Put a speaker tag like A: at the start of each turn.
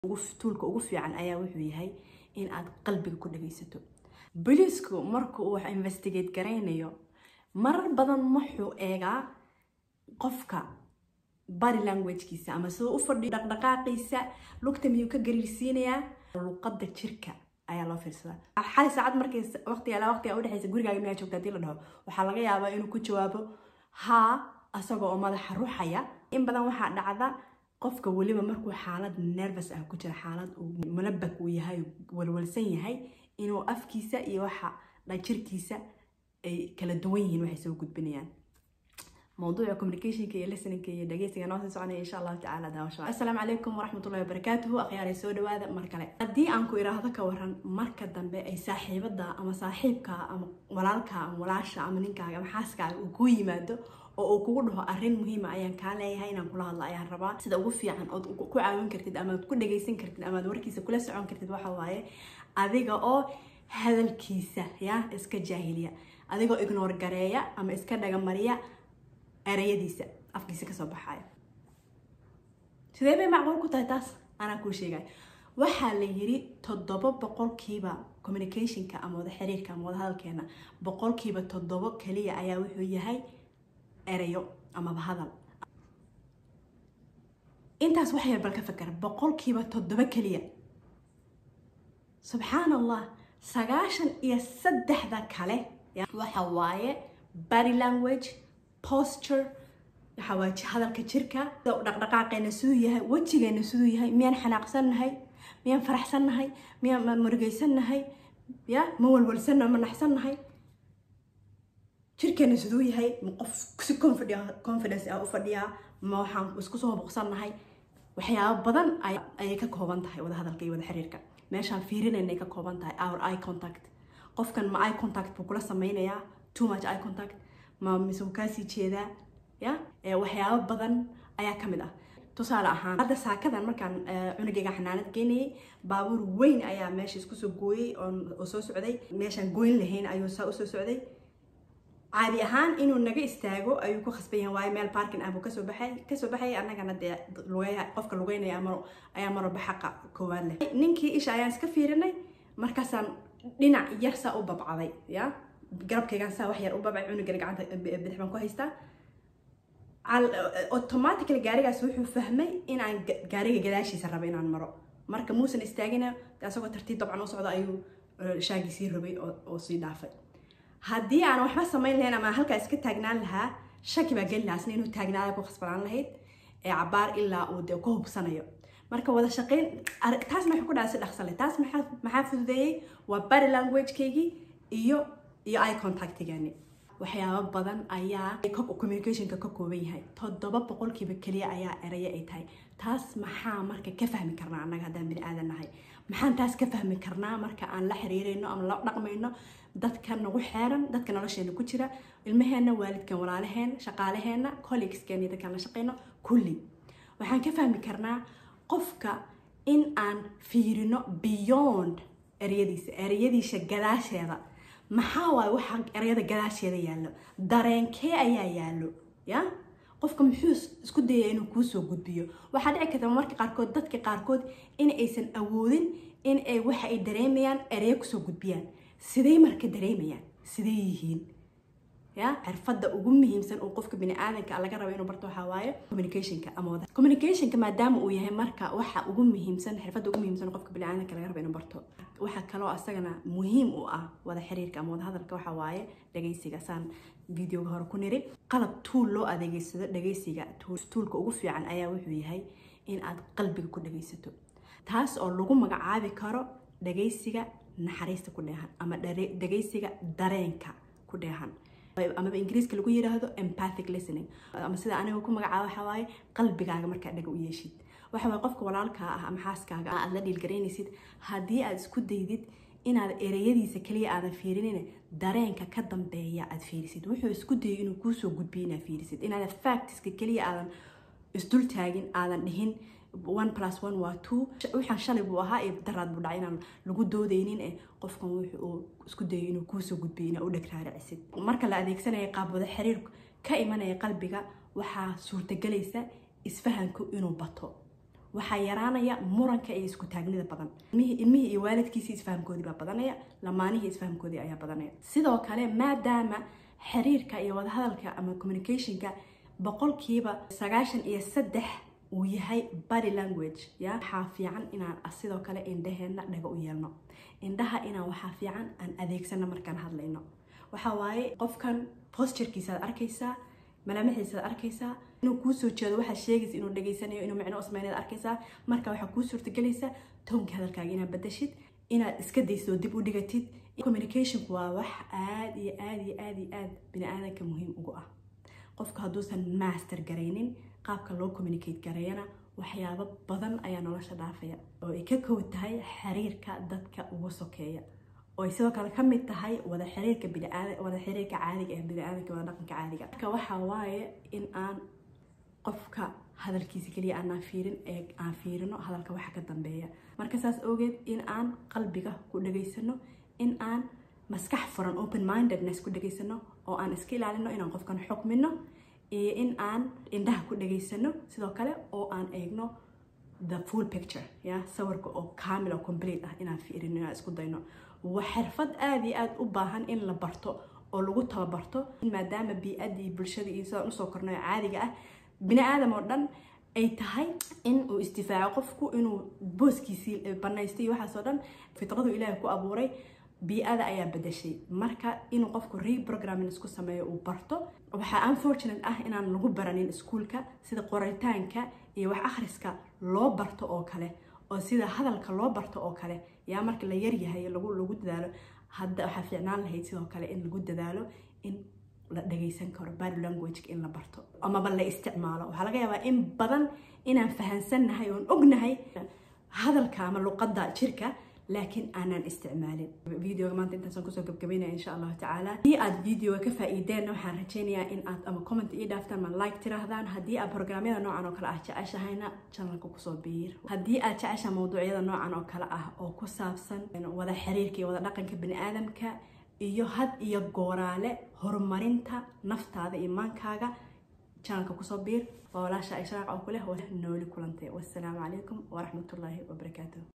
A: tuulka ugu fiican ayaa wuxuu yahay in aad qalbiga ku dhagaysato booliisku marka uu wax investigate garaynayo marar badan wuxuu eegaa qofka body languagekiisa ama siduu u fadhiyo dhaqdhaqaaqiisa lugta miyuu ka gariirsiinayaa luqadda jirka ayaa loo fiirsadaa xali saacad markay waqtiga ilaa waqtiga udhexaysa gurigaaga miyaa joogta hadii la dhaho waxaa laga yaabaa inuu ku jawaabo haa asagoo oo madaxa ruxaya in badan waxaa dhacda qofka weliba markuu xaalad nervous ah ku jira xaalad uu mulabak uu yahay walwalsan yahay inuu afkiisa iyo waxa dhajirkiisa ay kala duwan yihiin waxay soo gudbinayaan موضوع communicationka iyo listeningka iyo dhageysiga noo sii soconaya insha allahu tacaala daawasho assalaamu calaykum waraxmatullahi wabarakaatuhu akhyaarey soo dhawaada mar kale haddii aan ku iraahdo ka waran marka dambe ay saaxiibada ama saaxiibka ama walaalka ama walaasha ama ninkaaga ama xaaskaaga uu kuu yimaado oo uu kugu dhaho arrin muhiima ayaan kaa leeyahay inaan kula hadlo ayaan rabaa sida ugu fiican ood ku caawin kartid ama ad ku dhageysan kartid ama ad warkiisa kula socon kartid waxa waaye adiga oo hadalkiisa ya iska jaahiliya adigoo ignore gareeya ama iska dhagamariya erayadiisa afkiisa kasoo baxayo sidee bay macquul ku tahay taas anaa kuu sheegay waxaa la yiri toddoba boqolkiiba communicationka ama wada xiriirka ama wada hadalkeena boqolkiiba toddobo kaliya ayaa wuxuu yahay erayo amaba hadal intaas waxay bal ka fakara boqolkiiba toddoba kaliya subxaan allah sagaashan iyo saddexda kale waxa waaye body language posture waxa waa hadalka jirka dhaqdhaqaaqeena siduu yahay wejigeena siduu yahay miyaan xanaaqsannahay miyaan faraxsannahay miyaan murugaysannahay ya ma walwalsanna ma naxsannahay jirkeena siduu yahay ma qof si confidence ah u fadhiyaa ma waxaan isku soo boqsannahay waxyaabo badan ayay ka kooban tahay wada hadalka iyo wada xiriirka meeshaan fiirinayna ay ka kooban tahay our eye contact qofkan ma eye contact buu kula sameynayaa too much eye contact ma mise wuu kaasii jeedaa ya waxyaabo badan ayaa ka mid ah tusaale ahaan hadda saakadan markaan cunugayga xanaanad geynayay baabuur weyn ayaa meesha isku soo gooyey oo soo socday meeshaan goyn lahayn ayuu saa usoo socday caadi ahaan inuu naga istaago ayuu ku khasban yahay waayo meel parking ah buu kasoo baxay kasoo baxay annagana dee lugeya qofka lugeynaya amaro ayaa marwalba xaqa koowaad leh ninkii isha ayaan iska fiirinay markaasaan dhinac yar saa u babcaday ya garabkaygaan saa wax yar u babcay cunugana gacanta bidix baan ku haystaa automatically gaarigaas wuxuu fahmay inaan gaariga gadaashiisa rabo inaan maro marka muusan istaagina asagoo tartiib dabcan u socda ayuu shaagii sii rabay oo sii dhaafay haddii aan waxba samayn lahayn ama halkaa iska taagnaan lahaa shaki baa geli lahaa isna inuu taagnaada ku khasbanaan lahayd ee cabaar ilaa uu dee ku hubsanayo marka wada shaqayn taas maxay ku dhaca si dhaqsale taas maxaa fududeeyey waa body languagekeygii iyo iyo eye contactigani waxyaabo badan ayaa communicationka ka kooban yahay toddoba boqolkiiba keliya ayaa erayo ay tahay taas maxaa marka ka fahmi karnaa annaga haddaan bini aadan nahay maxaan taas ka fahmi karnaa marka aan la xiriirayno ama la dhaqmayno dadka nagu xeeran dadka nolosheena ku jira ilmaheena waalidkan walaalaheen shaqaalaheena colleagueskeena iyo dadkaan la shaqayno kulli waxaan ka fahmi karnaa qofka in aan fiirino beyond ereyadiisa ereyadiisa gadaasheeda maxaa waaye waxaa ereyada gadaasheeda yaallo dareenkee ayaa yaallo ya qofka muxuu isku dayaya inuu kuu soo gudbiyo waxaa dhici karta marka qaarkood dadka qaarkood in aysan awoodin in ay waxa ay dareemayaan ereyo kusoo gudbiyaan sidey marka dareemayaan sidey yihiin ya xirfadda ugu muhiimsan uu qofka bini-aadanka laga rabo inuu barto waxaa waaye communicationka ama wada communicationka maadaama uu yahay marka waxa ugu muhiimsan xirfadda ugu muhiimsan qofka bini-aadanka laga rabo inuu barto waxaa kaloo asagana muhiim u ah wada xiriirka ama wada hadalka waxaa waaye dhageysiga saan videoga hore ku niri qalab tuul loo adeegeysado dhageysiga tuulka ugu fiican ayaa wuxuu yahay in aad qalbiga ku dhageysato taas oo lagu magacaabi karo dhageysiga naxariista ku dheehan ama dhageysiga dareenka ku dheehan amaba ingiriiska lagu yiraahdo empathic listening ama sida aniga ku magacaabo waxa waaye qalbigaaga markaa dhaga u yeeshid waxa waaye qofka walaalkaa ah ama xaaskaaga aad la dhiilgaraynaysid haddii aad isku daydid inaad ereyadiisa kaliya aadan fiirinin dareenka ka dambeeya aad fiirisid wuxuu isku dayay inuu kuusoo gudbiyo inaad fiirisid inaadan factiska kaliya aadan isdul taagin aadan dhihin one plus one waa two waxaan shalay buu ahaa iyo daraad buu dhacay inaan lagu doodaynin eh qofkan wuxuu isku dayay inuu kuusoo gudbiyo inaa u dheg raaricisid marka la adeegsanaya qaab wada xiriir ka imanaya qalbiga waxaa suurtagelaysa isfahanku inuu bato waxaa yaraanaya muranka iyo isku taagnida badan ilmihii iyo waalidkiisii isfahamkoodii baa badanaya lamaanihii isfahamkoodii ayaa badanaya sidoo kale maadaama xiriirka iyo wadahadalka ama communicationka boqolkiiba sagaashan iyo saddex uu yahay body language ya waxaa fiican inaan sidoo kale indhaheenna dhaga u yeelno indhaha inaan waxaa fiican aan adeegsano markaan hadlayno waxaa waaye qofkan posturkiisaad arkaysaa malaamaxiisaad arkaysaa inuu kuu soo jeedo waxaad sheegaysa inuu dhageysanayo inuu micno usmaynaad arkaysaa marka waxaa kuu suurtagelaysaa toonka hadalkaaga inaad badashid inaad iska dayso dib u dhigatid communicationku waa wax aada iyo aada iyo aada iyo aada bini aadanka muhiim ugu ah qofka hadduusan master garaynin qaabka loo communicate gareeyana waxyaabo badan ayaa nolosha dhaafaya oo ay ka kow tahay xiriirka dadka ugu sokeeya oo ay sidoo kale ka mid tahay wada xiriirka biniaada wada xiriirka caadiga ee biniaadanka wada dhaqanka caadiga marka waxaa waaye in aan qofka hadalkiisa keliya aanaan fiirin ee aan fiirino hadalka waxa ka dambeeya marka saas ogeed in aan qalbiga ku dhageysano in aan maskax furan open mindedness ku dhageysano oo aan iska ilaalino inaan qofkan xukmino iyo in aan indhaha ku dhageysano sidoo kale oo aan eegno the full picture ya sawirka oo kamil oo complete ah inaan fiirino inaan isku dayno waa xirfad aada iyo aada u baahan in la barto oo lagu tababarto maadaama bii-adii bulshada iyo sidaan usoo kornayo caadiga ah bini aadam oo dhan ay tahay in uu isdifaaco qofku inuu booskiisii banaystay iyo waxaasoo dhan fitradu ilaahay ku abuuray bii-ada ayaa bedashay marka inuu qofku reprogramming isku sameeyo uu barto waxaa unfortunate ah inaan lagu baranin iskuulka sida qoritaanka iyo wax akhriska loo barto oo kale oo sida hadalka loo barto oo kale yaa marka la yaryahay lagu lagu dadaalo hadda waxaa fiicnaan lahayd sidoo kale in lagu dadaalo in la dhagaysan karo body languageka in la barto amaba la isticmaalo waxaa laga yaabaa in badan inaan fahansannahay oon ognahay hadalka ama luqadda jirka laakiin aanaan isticmaalin videoga maanta intaasaan kusoo gabgabaynaya insha allahu tacaala haddii aad videoga ka faa'iideenna waxaan rajaynayaa in aad ama comment ii dhaaftaan ma like tiraahdaan haddii aad programyada noocan oo kale ah jeceshahayna channelka kusoo biir haddii aad jeceshaha mawduucyada noocan oo kale ah oo ku saabsan wada xiriirka iyo wada dhaqanka bini aadamka iyo had iyo gooraale horumarinta naftaada imaankaaga channelka kusoo biir waa walaasha ay sharaac oo kuleh nooli kulantay wassalaamu calaykum waraxmatullaahi wabarakaatuh